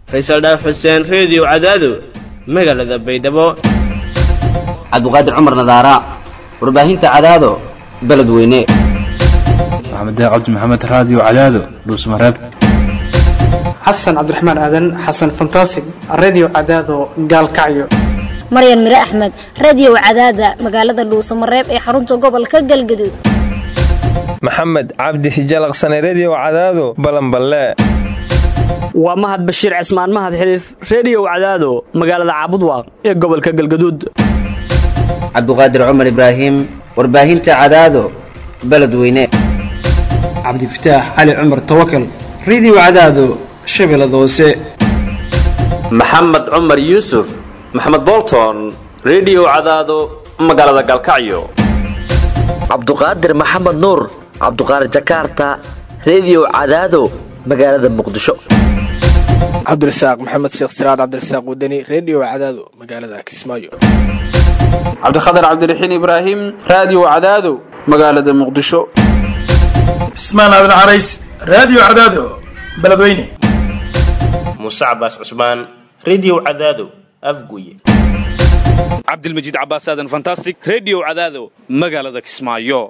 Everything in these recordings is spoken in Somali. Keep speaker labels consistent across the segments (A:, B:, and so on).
A: faysal dhaaf xuseen reediyo cadaado magaalada baydhabo
B: cabdiqaadir cumar nadaara warbaahinta cadaado beledweyne
C: maxamed cabdi maxamed raadiyo cadaado dhuusmareeb
D: xasan cabdiraxmaan aadan xasan fantasig redio cadaado gaalkacyo
E: maryan mire axmed radio cadaada magaalada dhuusamareeb ee xarunta gobolka galgaduud
F: maxamed cabdi hijalaqsane redio cadaado balanballe
G: waa mahad bashiir cismaan mahad xiliif reediyow cadaado magaalada caabudwaaq ee gobolka galgaduud
B: cabdiqaadir cumar ibraahim warbaahinta cadaado beledweyne
D: cabdifataax cali cumar tawakal redio cadaado shabeellada hoose
H: maxamed cumar yuusuf maxamed bolton redio cadaado magaalada galkacyo
I: cabduqaadir maxamed nuur cabduqaadir jakaarta redio cadaado magaalada muqdisho
J: cabdirasaaq maxamed sheekh siraad cabdirasaaq wadani redio cadaado magaalada kismaayo
K: cabdikhatar cabdiraxiin ibraahim raadiyo cadaado magaalada muqdisho
L: cismaan aadan carays raadiyo cadaado beledweyne
M: muuse cabaas cusmaan redio cadaado afguye
N: cabdilmajiid cabaas aadan fantastic redio cadaado magaalada kismaayo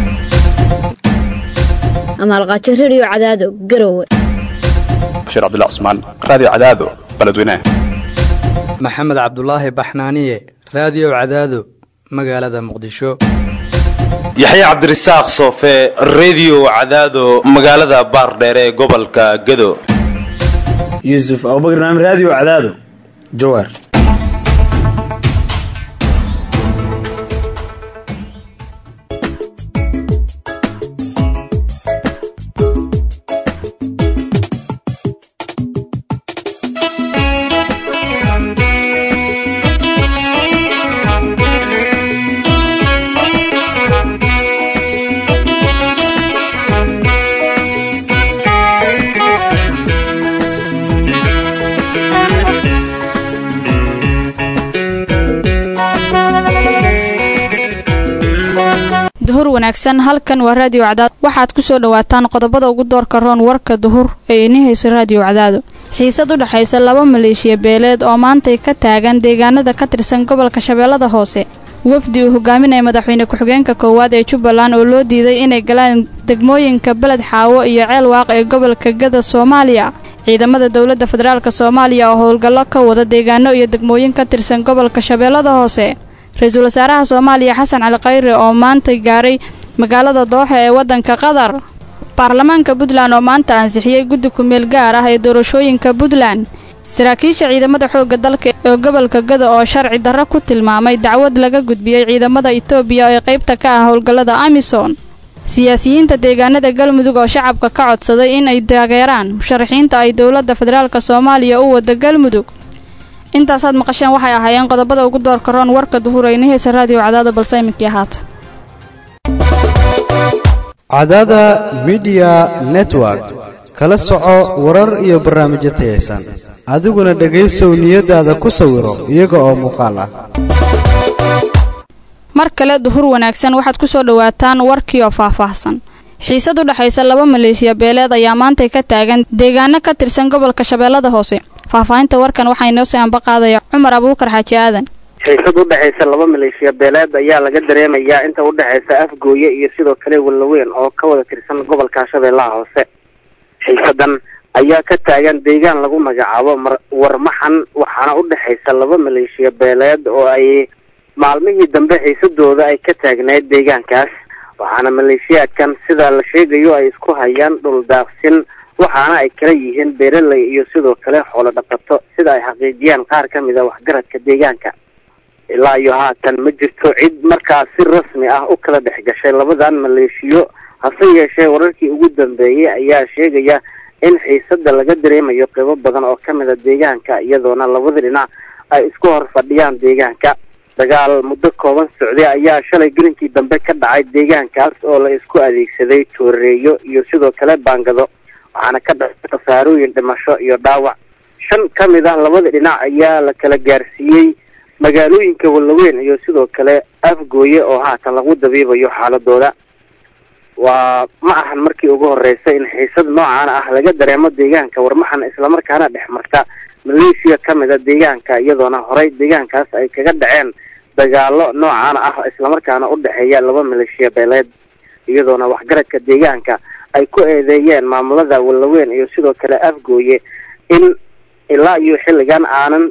E: amaalqaajo redio cadaado garowe
O: bashiir cabdilla cusmaan raadiyo cadaado beledweyne
P: maxamed cabdulaahi baxnaaniye raadiyo cadaado magaalada muqdisho
Q: yaxya cabdirasaaq soofe redio cadaado magaalada baardheere ee gobolka gado
R: yuusuf abubakr naam raadiyo cadaado jawaar
S: duhur wanaagsan halkan waa raadiyo cadaado waxaad ku soo dhawaataan qodobada ugu doorka roon warka duhur ee ini hayso raadiyo cadaado xiisad u dhexaysa laba maleeshiya beeleed oo maantay ka taagan deegaanada ka tirsan gobolka shabeellada hoose wafdi uu hogaaminaya madaxweyne ku-xigeenka koowaad ee jubbaland oo loo diiday inay galaan degmooyinka beled xaawo iyo ceel waaq ee gobolka gada soomaaliya ciidamada dowladda federaalk soomaaliya oo howlgallo ka wada deegaano iyo degmooyin ka tirsan gobolka shabeellada hoose ra-iisul wasaaraha soomaaliya xasan cali khayre oo maanta gaaray magaalada dooxa ee waddanka qatar baarlamaanka puntland oo maanta ansixiyey guddi ku-meel gaar ah ee doorashooyinka puntland saraakiisha ciidamada xoogga dalka ee gobolka gada oo sharci darro ku tilmaamay dacwad laga gudbiyey ciidamada itoobiya ee qaybta ka ah howlgallada amisom siyaasiyiinta deegaanada galmudug oo shacabka ka codsaday in ay taageeraan musharaxiinta ay dowladda federaalk soomaaliya u wada galmudug intaasaad maqasheen waxay ahaayeen qodobada ugu doorka roon warka duhur ayna heesa raadiyo cadaado balse iminkii ahaata
T: cadaada midiya network kala soco warar iyo barnaamijyo tayaysan adiguna dhegaysow niyadaada ku sawiro iyaga oo muuqaal ah
S: mar kale duhur wanaagsan waxaad ku soo dhowaataan warkii oo faahfaahsan xiisad u dhexaysa laba maleeshiya beeleed ayaa maantay ka taagan deegaano ka tirsan gobolka shabeellada hoose faahfaahinta warkan waxaa inoo soo ambaqaadaya cumar abuukar xaaji aadan
U: xiisad u dhexaysa laba maleeshiya beeleed ayaa laga dareemayaa inta u dhexaysa afgooye iyo sidoo kale wallaweyn oo ka wada tirsan gobolka shabeellaha hoose xiisadan ayaa ka taagan deegaan lagu magacaabo mar warmaxan waxaana u dhexaysa laba maleeshiya beeleed oo ay maalmihii dambe xiisadooda ay ka taagnayd deegaankaas waxaana maleeshiyaadkan sida la sheegayo ay isku hayaan dhul daaqsin waxaana ay kala yihiin beeraley iyo sidoo kale xoolo dhaqato sida ay xaqiijiyaan qaar ka mid a waxgaradka deegaanka ilaa iyo haatan ma jirto cid markaas si rasmi ah u kala dhex gashay labadan maleeshiyo hase yeeshee wararkii ugu dambeeyey ayaa sheegaya in xiisada laga dareemayo qeybo badan oo kamid a deegaanka iyadoona labada dhinac ay isku hor fadhiyaan deegaanka dagaal muddo kooban socday ayaa shalay gelinkii dambe ka dhacay deegaankaas oo la isku adeegsaday tooreeyo iyo sidoo kale baangado waxaana ka dhacay khasaarooyin dhimasho iyo dhaawac shan ka mid ah labada dhinac ayaa la kala gaarsiiyey magaalooyinka wallaweyn iyo sidoo kale afgooye oo haatan lagu dabiibayo xaaladooda waa ma ahan markii ugu horreysay in xiisad noocan ah laga dareemo deegaanka warmaxan islamarkaana dhex marta maleeshiya ka mid a deegaanka iyadoona horey deegaankaas ay kaga dhaceen dagaalo noocan ah islamarkaana u dhexeeya laba maleeshiya beeleed iyadoona waxgaradka deegaanka ay ku eedeeyeen maamulada wallaweyn iyo sidoo kale afgooye in ilaa iyo xilligan aanan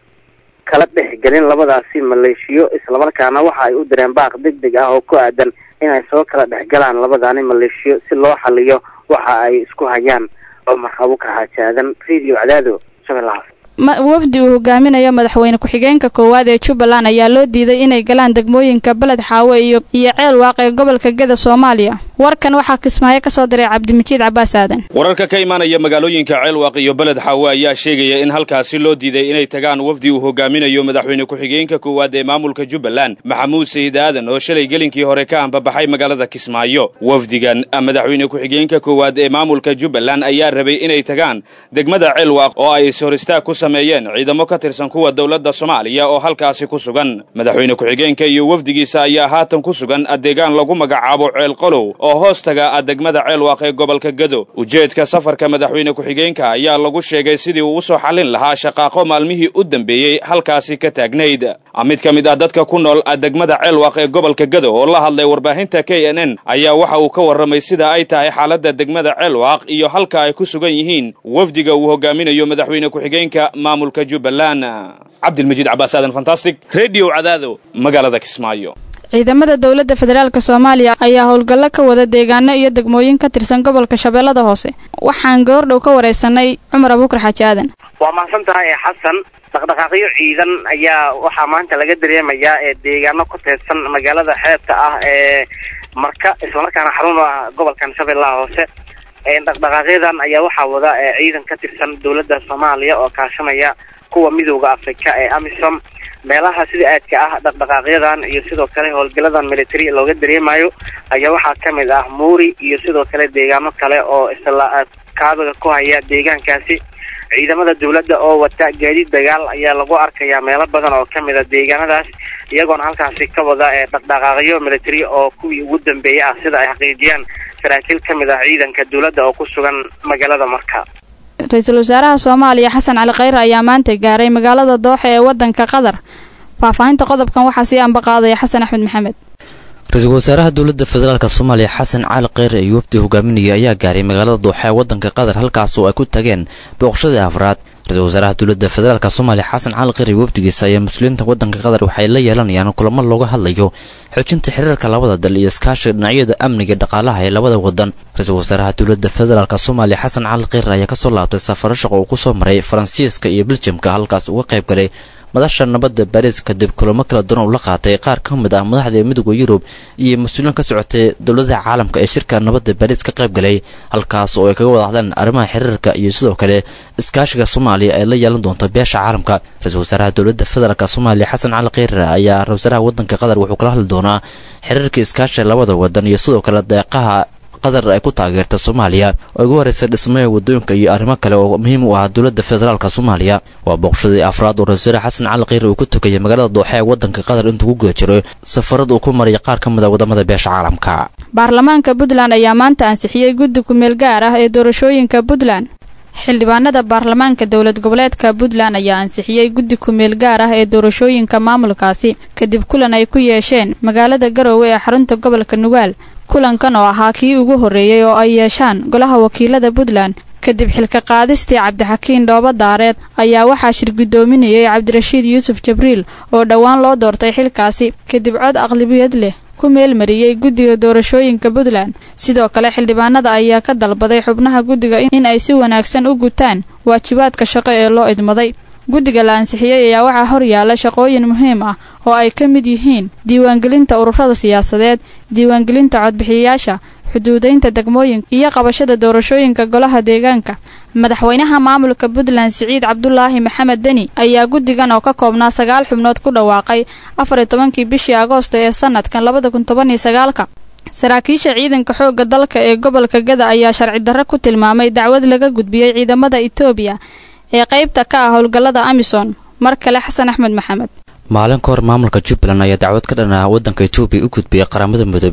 U: kala dhexgelin labadaasi maleeshiyo islamarkaana waxa ay u direen baaq deg deg ah oo ku aadan inay soo kala dhexgalaan labadaani maleeshiyo si loo xaliyo waxa ay isku hayaan cumar abuukar xaajaadan radio cadaado shabeellahaas
S: wafdi uu hogaaminayo madaxweyne ku-xigeenka koowaad ee jubbaland ayaa loo diiday inay galaan degmooyinka beled xaawe iyo iyo ceel waaq ee gobolka geda soomaaliya warkan waxaa kismaayo ka soo diray cabdimijiid cabaas aadan
N: wararka ka imaanaya magaalooyinka ceelwaaq iyo beled xaawe ayaa sheegaya in halkaasi loo diiday inay tagaan wafdi uu hogaaminayo madaxweyne ku-xigeenka koowaad ee maamulka jubbaland maxamuud sayid aadan oo shalay gelinkii hore ka ambabaxay magaalada kismaayo wafdigan madaxweyne ku-xigeenka koowaad ee maamulka jubbaland ayaa rabay inay tagaan degmada ceelwaaq oo ay ishoristaag ku sameeyeen ciidamo ka tirsan kuwa dowladda soomaaliya oo halkaasi ku sugan madaxweyne ku-xigeenka iyo wafdigiisa ayaa haatan ku sugan adeegaan lagu magacaabo ceel qolow oo hoos taga degmada ceelwaaq ee gobolka gado ujeedka safarka madaxweyne ku-xigeenka ayaa lagu sheegay sidii uu usoo xallin lahaa shaqaaqo maalmihii u dambeeyey halkaasi ka taagnayd mid ka mid ah dadka ku nool degmada ceelwaaq ee gobolka gado oo la hadlay warbaahinta k n n ayaa waxa uu ka warramay sida ay tahay xaaladda degmada ceelwaaq iyo halka ay ku sugan yihiin wafdiga uu hogaaminayo madaxweyne ku-xigeenka maamulka jubbaland cabdilmajiid cabaas aadan fantastic redio cadaado magaalada kismaayo
S: ciidamada dowladda federaalk soomaaliya ayaa howlgallo ka wada deegaano iyo degmooyin ka tirsan gobolka shabeellada hoose waxaan goordhow ka waraysanay cumar abuukar xaaji aadan
U: waa mahadsan tahay ee xasan dhaqdhaqaaqyo ciidan ayaa waxaa maanta laga dareemayaa ee deegaano ku teedsan magaalada xeebta ah ee marka islamarkaana xarun ah gobolkan shabeellaha hoose dhaqdhaqaaqyadan ayaa waxaa wada ciidan ka tirsan dowladda soomaaliya oo kaashanaya kuwa midooda afrika ee amisom meelaha sida aadka ah dhaqdhaqaaqyadan iyo sidoo kale howlgaladan military looga dareemayo ayaa waxaa ka mid ah muuri iyo sidoo kale deegaano kale oo isla kaabiga ku haya deegaankaasi ciidamada dowladda oo wata gaadiid dagaal ayaa lagu arkayaa meelo badan oo ka mid a deegaanadaas iyagoona halkaasi ka wada ee dhaqdhaqaaqyo military oo kuwii ugu dambeeyay ah sida ay xaqiijiyaan saraakiil ka mid ah ciidanka dowladda oo ku sugan magaalada marka
S: ra-iisul wasaaraha soomaaliya xasan cali khayre ayaa maanta gaaray magaalada dooxa ee wadanka qatar faahfaahinta qodobkan waxaa sii ambaqaadaya xasan axmed maxamed
A: ra-iisul wasaaraha dowladda federaalk soomaaliya xasan cali kheyre iyo wafdi hogaaminaya ayaa gaaray magaalada dooxa ee wadanka qatar halkaas oo ay ku tageen booqashadii afraad ra-iisul wasaaraha dowladda federaalk soomaaliya xasan cali kheyre iyo wafdigiisa ayaa mas-uuliyiinta wadanka qatar waxay la yeelanayaan kulamo looga hadlayo xoojinta xiriirka labada dal iyo iskaashiga dhinacyada amniga iyo dhaqaalaha ee labada wadan ra-iisul wasaaraha dowladda federaalk soomaaliya xasan cali kheyre ayaa kasoo laabtay safaro shaqo uu kusoo maray faransiiska iyo beljamka halkaas uga qayb galay madasha nabadda baariis kadib kulamo kala duwan uu la qaatay qaar ka mid ah madaxda midooda yurub iyo mas-uuliyiin ka socotay dowladaha caalamka ee shirka nabadda baariis ka qayb galay halkaas oo ay kaga wada hadleen arrimaha xiriirka iyo sidoo kale iskaashiga soomaaliya ay la yeelan doonto beesha caalamka ra-iisul wasaaraha dowladda federaalk soomaaliya xasan cali kheyre ayaa ra-isul wasaaraha wadanka qatar wuxuu kala hadli doonaa xiriirka iskaashiga labada wadan iyo sidoo kale deeqaha qatar ay ku taageerta soomaaliya oo ugu horeysa dhismaha wadooyinka iyo arrimo kale oo muhiim u ah dowladda federaalk soomaaliya waa booqashadii afraad oo ra-isul wasaare xasan cali kheyre uu ku tukayay magaalada dooxa ee wadanka qatar intuu ku guda jiro safarad uu ku maraya qaar ka mid a wadamada beesha caalamka
S: baarlamaanka puntland ayaa maanta ansixiyey guddi kumeel gaar ah ee doorashooyinka puntland xildhibaanada baarlamaanka dowlad goboleedka puntland ayaa ansixiyey guddi kumeel gaar ah ee doorashooyinka maamulkaasi kadib kulan ay ku yeesheen magaalada garoowe ee xarunta gobolka nugaal kulankan oo ahaa kii ugu horreeyey oo ay yeeshaan golaha wakiilada puntland kadib xilka qaadistii cabdixakiin dhooba daareed ayaa waxaa shir guddoominayay cabdirashiid yuusuf jibriil oo dhowaan loo doortay xilkaasi kadib cod aqlabiyad leh ku meelmariyey guddiga doorashooyinka puntland sidoo kale xildhibaanada ayaa ka dalbaday xubnaha guddiga in ay si wanaagsan u gutaan waajibaadka shaqo ee loo idmaday guddiga la ansixiyey ayaa waxaa hor yaalla shaqooyin muhiim ah oo ay ka mid yihiin diiwaangelinta ururada siyaasadeed diiwaangelinta codbixiyayaasha xuduudaynta degmooyinka iyo qabashada doorashooyinka golaha deegaanka madaxweynaha maamulka puntland siciid cabdulaahi maxamed deni ayaa guddigan oo ka koobnaa sagaal xubnood ku dhawaaqay afar iyo tobankii bishii agoosto ee sanadkan labada kun toban iyo sagaalka saraakiisha ciidanka xoogga dalka ee gobolka gada ayaa sharci darro ku tilmaamay dacwad laga gudbiyey ciidamada etoobiya ee qaybta ka ah howlgallada amisom mar kale xasan axmed maxamed
A: maalin ka hor maamulka jubbaland ayaa dacwad ka dhan ah waddanka etoobiya u gudbiyey qaramada midoobe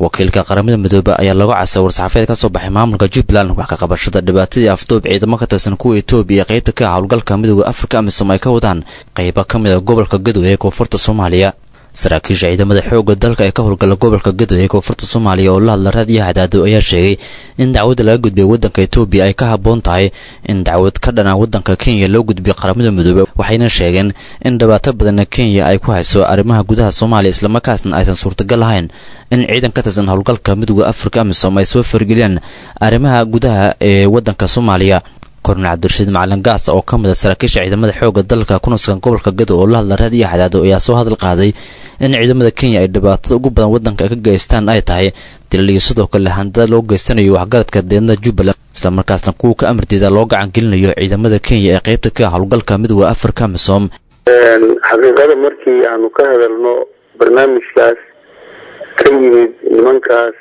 A: wakiilka qaramada midoobe ayaa lagu casay war-saxaafeed ka soo baxay maamulka jubbaland wax ka qabashada dhibaatadii afduub ciidamo ka tirsan kuwa etoobiya ee qaybta ka ah howlgalka midooda afrika amisom ay ka wadaan qaybo ka mid a gobolka gadow ee koonfurta soomaaliya saraakiisha ciidamada xoogga dalka ee ka howlgala gobolka gadow ee koonfurta soomaaliya oo la hadla raadiyo hadaado ayaa sheegay in dacwadda laga gudbay waddanka etoobiya ay ka habboon tahay in dacwad ka dhana waddanka kenya loo gudbiyo qaramada midoobe waxayna sheegeen in dhibaato badanna kenya ay ku hayso arrimaha gudaha soomaaliya islamarkaasna aysan suurtagal ahayn in ciidan ka tirsan howlgalka midooda afrika amisom ay soo fargeliyaan arrimaha gudaha ee waddanka soomaaliya kornel cabdirashiid macalin gaas oo ka mid a saraakiisha ciidamada xoogga dalka ku nuskan gobolka gadow oo la hadla raadiyo xadaado ayaa soo hadal qaaday in ciidamada kenya ay dhibaatada ugu badan waddanka ka geystaan ay tahay dilaliyo sidoo kale handada loo geystanayo waxgaradka deednada jubbaland islamarkaasna kuwa ka amardeeda loo gacan gelinayo ciidamada kenya ee qaybta ka ah howlgalka midooda afrika misom
C: xaqiiqada markii aanu ka hadalno barnaamijkaas ka yimid nimankaas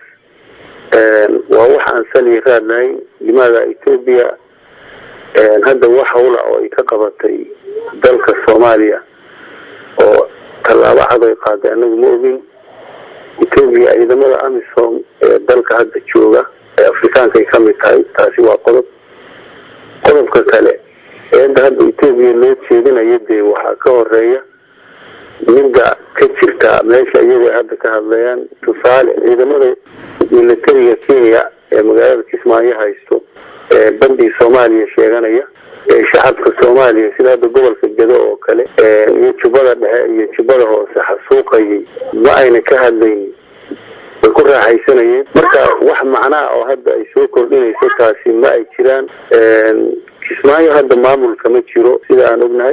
C: waa wax aan saliya raadnahay limaada etoobiya hadda wax hawla oo ay ka qabatay dalka soomaaliya oo tallaabo cad ay qaaday anagu ma ogin etoobiya ciidamada amisom ee dalka hadda jooga ee afrikaanka ay ka mid tahay taasi waa qodob qodobka kale eedda hadda etoobiya loo jeedinayo dee waxaa ka horeeya midda ka jirta meesha iyagu ay hadda ka hadlayaan tusaale ciidamada militariga kenya ee magaalada kismaayo haysto ee bandii soomaaliya sheeganaya ee shacabka soomaaliya sida hadda gobolka gado oo kale iyo jubbada dhexe iyo jubbada hoose xasuuqayay ma ayna ka hadlaynin way ku raaxaysanayeen marka wax macnaha oo hadda ay soo kordhinayso taasi ma ay jiraan kismaayo hadda maamulka ma jiro sida aan ognahay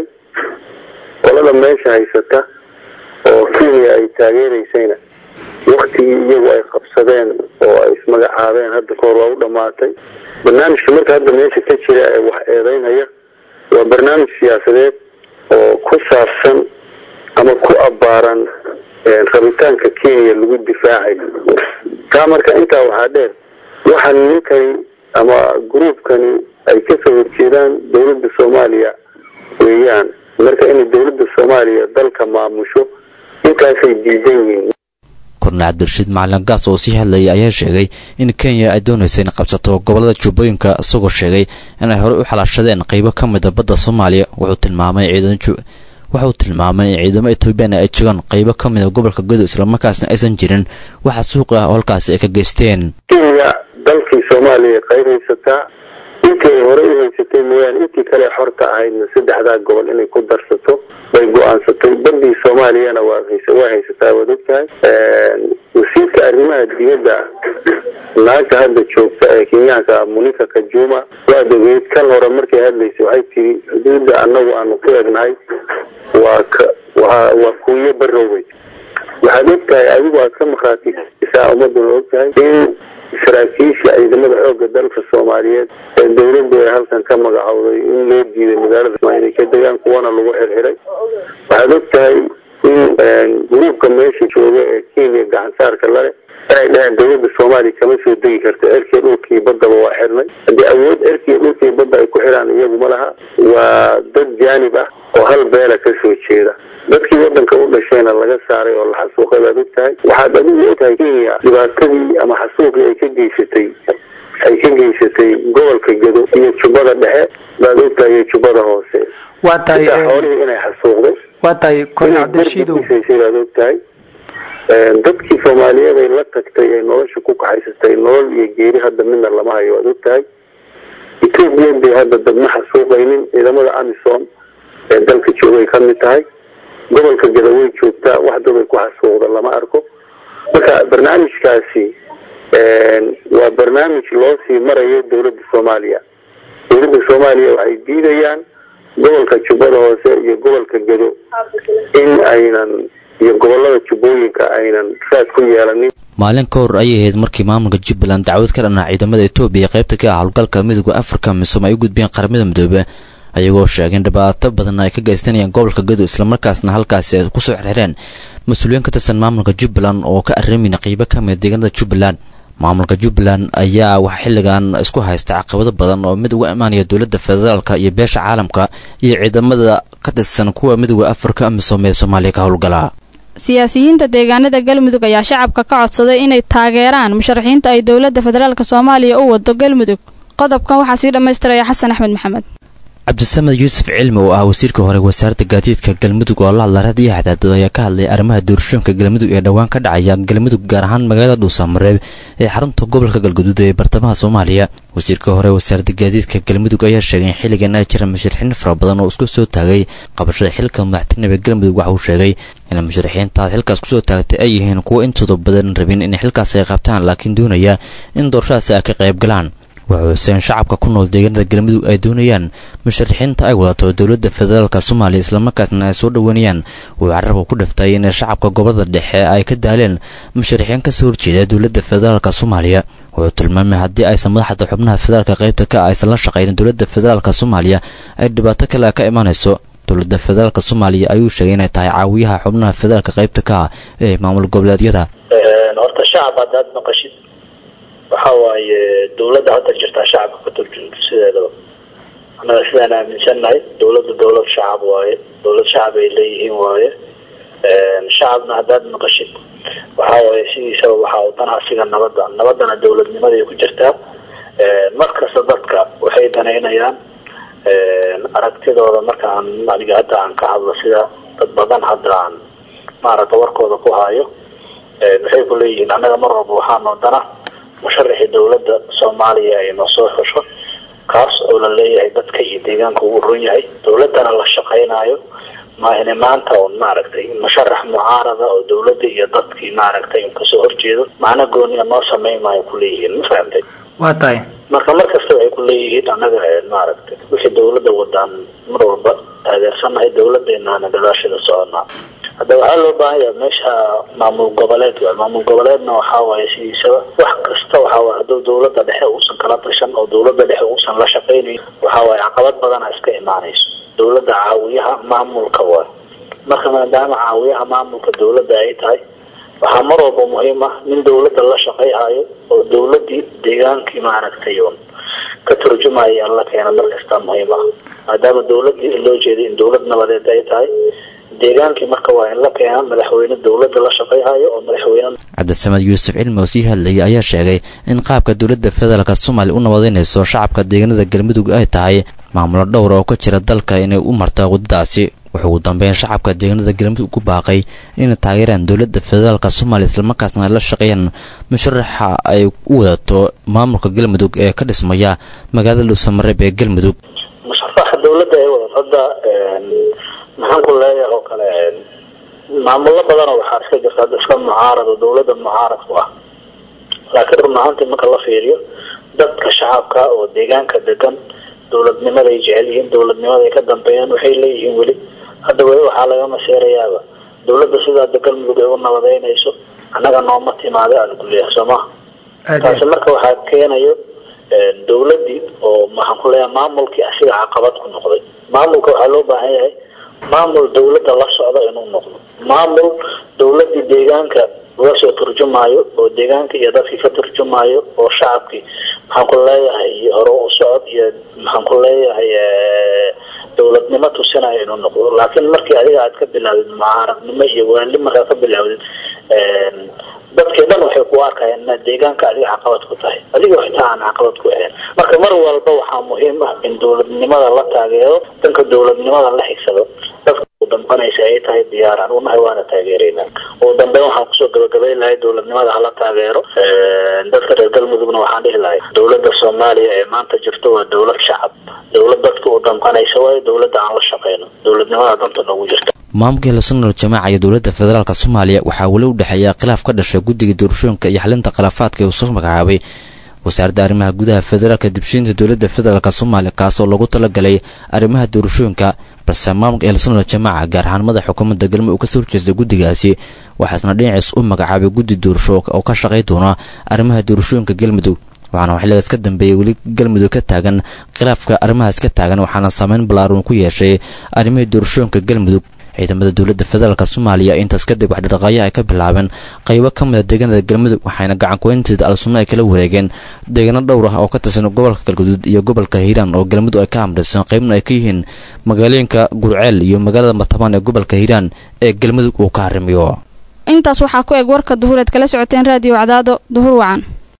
C: qolada meesha haysata oo kenya ay taageeraysayna waktigii iyagu ay qabsadeen oo ay ismagacaabeen hadda kahor waa u dhamaatay barnaamijka marka hadda meesha ka jira ee wax eedeynaya waa barnaamij siyaasadeed oo ku saabsan ama ku abbaaran rabitaanka kenya lagu difaacayo taa marka intaa waxaa dheer waxa ninkani ama gruubkani ay kasoo horjeedaan dowladda soomaaliya weeyaan marka inay dowladda soomaaliya dalka maamusho intaasay diidan yihiin
A: kornel cabdirashiid macalin gaas oo sii hadlayay ayaa sheegay in kenya ay doonaysa in qabsato gobolada jubbooyinka isagoo sheegay inay horey u xalaashadeen qaybo ka mida badda soomaaliya wuxuu tilmaamay wuxuu tilmaamay in ciidamo etoobiyaan ay joogaan qaybo ka mida gobolka gadow islamarkaasna aysan jirin waxa suuq ah oo halkaasi ay ka geysteen
C: kenya dalkii soomaaliya qayb haysataa intii ay horey u haysatay mooyaane intii kale xorta ahaydna saddexdaa gobol inay ku darsato bay go-aansatay bandii soomaaliyana waa waa haysataa waad ogtahay wasiirka arrimaha dibadda naagta hadda joogta ee kenyaanka munika kajuma waad ogeyd kan hore markay hadlaysay waxay tiri xuduudda annagu aanu ku egnahay waa ka waa waa kuuyo barowey waxaad ogtahay adigu aad ka markhaatisaa ummaduna ogtahay in saraakiisha ciidamada xoogga dalka soomaaliyeed ee dowladdu ay halkan ka magacowday in loo diiday magaalada inay ka degaan kuwana lagu xirxiray waxaad og tahay in gruubka meesha jooga ee kenya gacansaarka lale inay dhaheen dowladda soomaaliya kama soo degi karta erkiya dhulkii baddaba waa xirnay haddii awood erkiya dhulkii badda ay ku xidhaan iyagu ma laha waa dad jaanib ah oo hal beela ka soo jeeda dadkii waddanka u dhashayna laga saaray oo la xasuuqay baad og tahay waxaad adigu og tahay kenya dhibaatadii ama xasuuqii ay ka geysatay ay ka geysatay gobolka gado iyo jubbada dhexe baad og tahay iyo jubbada hoose
V: waa tahay
C: xoolihii inay xasuuqday
V: waa tahay kornel cabdirashiidow
C: baad og tahay dadkii soomaaliyeed ay la tagtay ee nolosha ku kaxaysatay nolol iyo geeri hadda midna lama hayo waad og tahay etoobiya bay hadda dadma xasuuqaynin ciidamada amisom ee dalka joogay ka mid tahay gobolka gadawey joogtaa wax dad ay ku xasuuqda lama arko marka barnaamijkaasi waa barnaamij loo sii marayo dowladda soomaaliya dowladda soomaaliya waxay diidayaan gobolka jubbada hoose iyo gobolka gado in aynan iyo gobolada jubbooyinka aynan raad ku yeelanin
A: maalin ka hor ayay ahayd markii maamulka jubbaland dacwad ka dhanaa ciidamada etoobiya qaybta ka ah howlgalka midooda afrika misom ay u gudbiyeen qaramada midoobe ayagoo sheegeen dhibaato badan ay ka geystanayaan gobolka gadow islamarkaasna halkaasi ay kusoo xirxireen mas-uuliyiin ka tirsan maamulka jubbaland oo ka arrimayna qeybo ka mida deegaanada jubbaland maamulka jubbaland ayaa waxaa xilligan isku haysta caqabado badan oo mid uga imaanaya dowladda federaalka iyo beesha caalamka iyo ciidamada ka tirsan kuwa midooda afrika misom ee soomaaliya ka howlgala
S: siyaasiyiinta deegaanada galmudug ayaa shacabka ka codsaday inay taageeraan musharaxiinta ay dowladda federaalk soomaaliya u wado galmudug qodobkan waxaa sii dhammaystiraya xasan axmed maxamed
A: cabdisamed yuusuf cilmi oo ah wasiirka hore wasaaradda gaadiidka galmudug oo la hadla raadiyo xadaado ayaa ka hadlay arrimaha doorashooyinka galmudug ee dhowaan ka dhacaya galmudug gaar ahaan magaalada dhuusamareeb ee xarunta gobolka galguduud ee bartamaha soomaaliya wasiirka hore wasaaradda gaadiidka galmudug ayaa sheegay in xilligan ay jiraan musharaxiin fara badan oo isku soo taagay qabashada xilka madaxtinimada galmudug waxa uu sheegay in musharaxiintaas xilkaas kusoo taagtay ay yihiin kuwo intooda badan rabin in xilkaas ay qabtaan laakiin doonaya in doorashadaasi ay ka qayb galaan wuxuu xuseen shacabka ku nool deegaanada galmudug ay doonayaan musharaxiinta ay wadato dowladda federaalka soomaaliya islamarkaasna ay soo dhoweynayaan wuxuu carabka ku dhiftay in shacabka gobolada dhexe ay ka daaleen musharaxiin kasoo horjeeda dowladda federaalka soomaaliya wuxuu tilmaamay haddii aysan madaxda xubnaha federaalka qaybta ka aysan la shaqaynin dowladda federaalka soomaaliya ay dhibaato kale ka imanayso dowladda federaalka soomaaliya ayuu sheegay inay tahay caawiyaha xubnaha federaalka qaybta ka ah ee maamul goboleedyada
F: horta shacab haddaad maqashid waxa waaye dowladda hadda jirtaa shacabka ka turjunto sideedaba annaga sidaan aaminsannahay dowladda dowlad shacab waaye dowlad shacab ay leeyihiin waaye shacabna haddaad maqashid waxa waaye sidiisaba waxaa wadan asiga nabadda nabadana dowladnimaday ku jirtaa markasta dadka waxay danaynayaan aragtidooda markaan aniga hadda aan ka hadlo sida dad badan hadda aan maaragta warkooda ku hayo waxay ku leeyihiin annaga mar walba waxaanoo dana musharaxii dowladda soomaaliya ay noo soo xusho kaas oo la leeyahay dadka iyo deegaanka uu run yahay dowladdana la shaqaynayo maahine maanta un maaragtay musharax mucaarada oo dowladda iyo dadkii maaragtay un kasoo horjeedo macna gooniya noo samayn maayo kuleeyihiin ma fahamtay
V: waa tahay
F: marka mar kasta waxay ku leeyihiin annaga maaragtay wixii dowladda wadaan mar walba taageersanahay dowladeenaana gadaashada soconaa hadda waxaa loo baahan yaha meesha maamul goboleed waay maamul goboleedna waxaa waaye sidiisaba wax kasta waxaa waay hadduu dowladda dhexe uusan kala tashan oo dowladda dhexe uusan la shaqaynayn waxaa waaye caqabad badana iska imaanayso dowladda caawiyaha maamulka waay marka maadaama caawiyaha maamulka dowladda ay tahay waxaa mar walba muhiim ah nin dowladda la shaqayhayo oo dowladdii deegaankii maaragtay un ka turjumaya in la keeno mar kasta muhiim ah maadaama dowladdii in loo jeeday in dowlad nabadeed ay tahay deegaankii marka waa in la keena madaxweyne dowladda la shaqayhayo oo madaxweyne
A: cabdisamed yuusuf cilmi oo sii hadlayay ayaa sheegay in qaabka dowladda federaalka soomaaliya u nabadeynayso shacabka deegaanada galmudug ay tahay maamulo dhowr oo ka jira dalka inay u marta waddadaasi wuxuu ugu dambeyn shacabka deegaanada galmudug ku baaqay inay taageeraan dowladda federaalka soomaaliya islamarkaasna ay la shaqeeyaan musharaxa ay u wadato maamulka galmudug ee ka dhismaya magaalada dhuusamareeb ee galmudug
F: musharaxa dowladda ay wadato hadda maxaan ku leeyahay oo kale maamulo badanoo waxaa iska jirta hadda iska mucaarad oo dowladda mucaarad ku ah laakiin run ahaantii marka la fiiriyo dadka shacabka oo deegaanka degan dowladnimaday jecel yihiin dowladnimaday ka dambeeyaan waxay leeyihiin weli hadda weli waxaa laga maseerayaaba dowladda sidaa de galmudug ay u nabadeynayso annaga nooma timaada aan kuleeyahay soo maha taasi marka waxaa keenayo dowladdii oo maxaan ku leeyahay maamulkii asiga caqabad ku noqday maamulka waxaa loo baahan yahay maamul dowladda la socda inuu noqdo maamul dowladdii deegaanka uga soo turjumaayo oo deegaanka iyo dadkii ka turjumaayo oo shacabkii maxaan ku leeyahay hore u socod iyo maxaan ku leeyahay dowladnimo tusinayo inuu noqdo laakiin markii adiga aad ka bilaawdid mucaaradnimo iyo waali markaad ka bilaawdid dadkii dhan waxay ku arkayaan inaad deegaanka adiga caqabad ku tahay adiga xitaa aan caqabad ku ahayn marka mar walba waxaa muhiim ah in dowladnimada la taageero danka dowladnimada la xigsado dadka u dambanaysa ay tahay diyaaraan unahay waana taageeraynaa ugu dambeyn waxaan kusoo gabagabayn lahay dowladnimada hala taageero dadka reer galmudugna waxaan dhihi lahay dowladda soomaaliya ee maanta jirto waa dowlad shacab dowlad dadka u dambanaysa waayo dowladda aan la shaqeyno dowladnimada danta noogu jirta
A: maamulka hilasunal jamaaca iyo dowladda federaalk soomaaliya waxaa weli u dhexeeya khilaaf ka dhashay guddiga doorashooyinka iyo xalinta khilaafaadka ee uu soo magacaabay wasaaradda arrimaha gudaha federaalka dibshiinta dowladda federaalk soomaaliya kaas oo lagu talagalay arrimaha doorashooyinka balse maamulka hilasunal jamaaca gaar ahaan madaxa xukuumadda galmudug uu kasoo horjeestay guddigaasi waxaasna dhinaciis u magacaabay guddi doorasho oo ka shaqay doona arrimaha doorashooyinka galmudug waxaana xilligaas ka dambeeyey weli galmudug ka taagan khilaafka arrimahaas ka taagan waxaana saameyn balaaruun ku yeeshay arrimihii doorashooyinka galmudug ciidamada dowladda federaalk soomaaliya intaas kadib wax dhaqaaqyo ay ka bilaabeen qaybo ka mid a deegaanada galmudug waxayna gacankuweynteeda al-sunno ay kala wareegeen deegaano dhowr ah oo ka tirsan gobolka galguduud iyo gobolka hiiraan oo galmudug ay ka hamraysan qaybna ay ka yihiin magaalooyinka gurceel iyo magaalada matabaan ee gobolka hiiraan ee galmudug uu ka harimiyo
S: intaas waxaa ku eg warka duhureed kala socoteen raadiyo cadaado duhur wacan